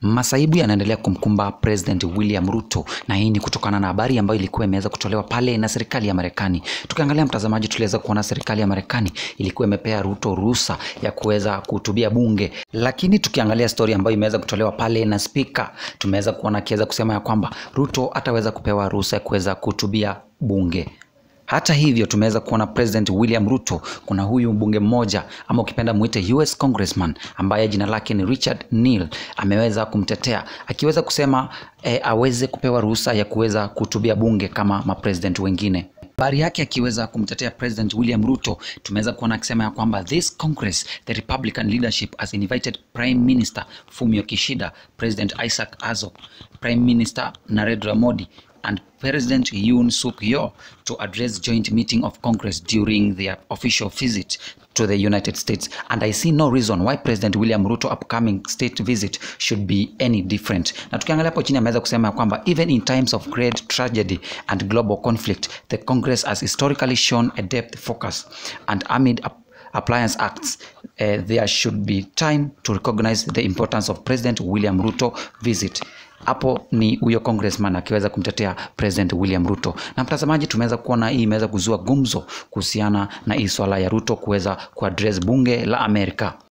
Masaibu yanaendelea kumkumba President William Ruto na hii ni kutokana na habari ambayo ilikuwa imeweza kutolewa pale na serikali ya Marekani. Tukiangalia mtazamaji, tuliweza kuona serikali ya Marekani ilikuwa imepea Ruto ruhusa ya kuweza kuhutubia bunge, lakini tukiangalia stori ambayo imeweza kutolewa pale na spika, tumeweza kuona akiweza kusema ya kwamba Ruto ataweza kupewa ruhusa ya kuweza kuhutubia bunge. Hata hivyo tumeweza kuona President William Ruto, kuna huyu mbunge mmoja ama ukipenda muite US Congressman ambaye jina lake ni Richard Neal ameweza kumtetea akiweza kusema eh, aweze kupewa ruhusa ya kuweza kuhutubia bunge kama mapresident wengine. Habari yake akiweza kumtetea President William Ruto, tumeweza kuona akisema ya kwamba this Congress the Republican leadership has invited Prime Minister Fumio Kishida, President Isaac Azok, Prime Minister Narendra Modi and President Yoon Suk Yeol to address joint meeting of Congress during their official visit to the United States. And I see no reason why President William Ruto upcoming state visit should be any different. Na tukiangalia hapo chini ameweza kusema ya kwamba even in times of great tragedy and global conflict, the Congress has historically shown a depth focus and amid a Appliance Acts, uh, there should be time to recognize the importance of President William Ruto visit. Hapo ni huyo congressman akiweza kumtetea President William Ruto. Na mtazamaji, tumeweza kuona hii imeweza kuzua gumzo kuhusiana na hii swala ya Ruto kuweza kuaddress bunge la Amerika.